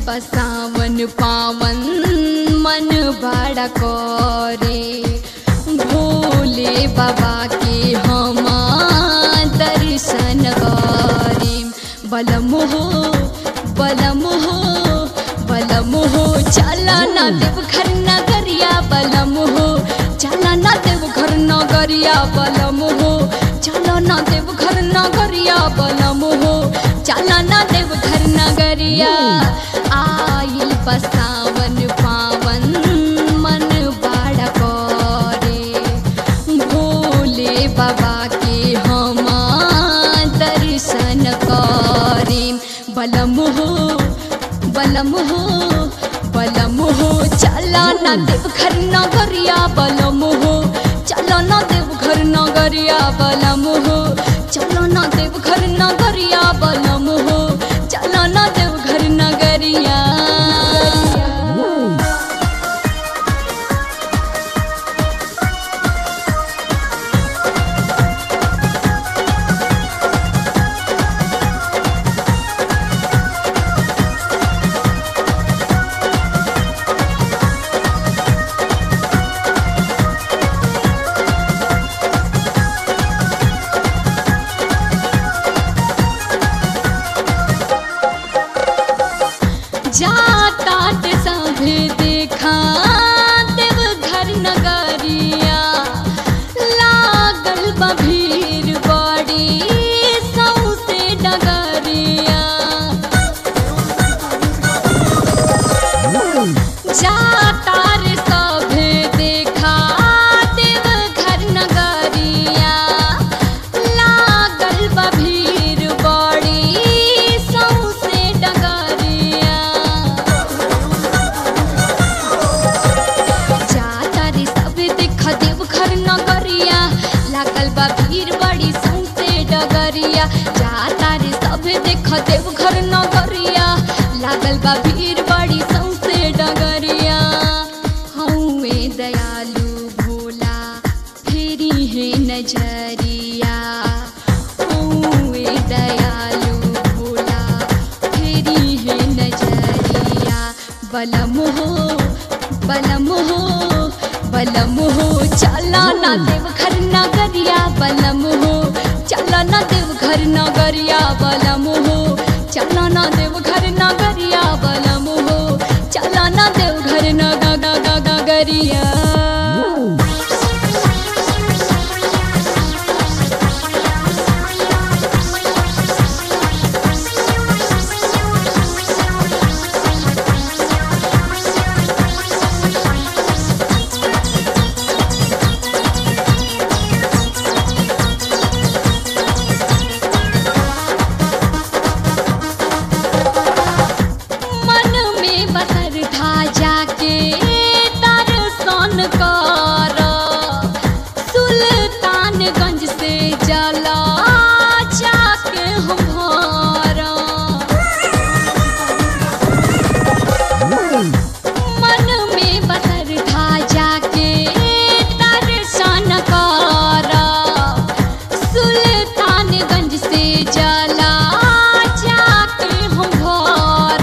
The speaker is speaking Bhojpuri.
बसावन पावन मन बड़ा करे भोले बाबा के हम दर्शन करे बलम हो बलम हो बलम हो चला ना देव घर नगरिया बलम हो चला ना देव घर नगरिया बलम हो चला ना देव घर नगरिया बलम हो चला ना देव घर नगरिया आइल बसावन पावन मन बड़ा करे भोले बाबा के हम दर्शन करे बलम हो बलम हो बलम हो चला ना देव घर नगरिया बलम हो चला ना देव घर नगरिया बलम हो चला ना देव घर नगरिया बलम हो चला ना देव घर नगरिया जाता ते सभे देखा देव घर नगरिया लागल बा भीड़ बड़ी सौसे डगरिया जाता रे सभे देखा देव घर नगरिया लागल बा भीड़ बड़ी सौसे डगरिया जाता रे सब देख देव घर नगरिया लागल बा भीड़ बड़ी सौसे डगरिया जाता रे सब देख देव घर नगरिया लागल बा भीड़ बड़ी सौसे डगरिया हौवे दयालु भोला फेरी है नजरिया हौवे दयालु भोला फेरी है नजरिया बलम हो बलम हो बलम हो चला ना देव घर नगरिया बलम हो चला ना देव घर नगरिया बलम हो चला ना देव घर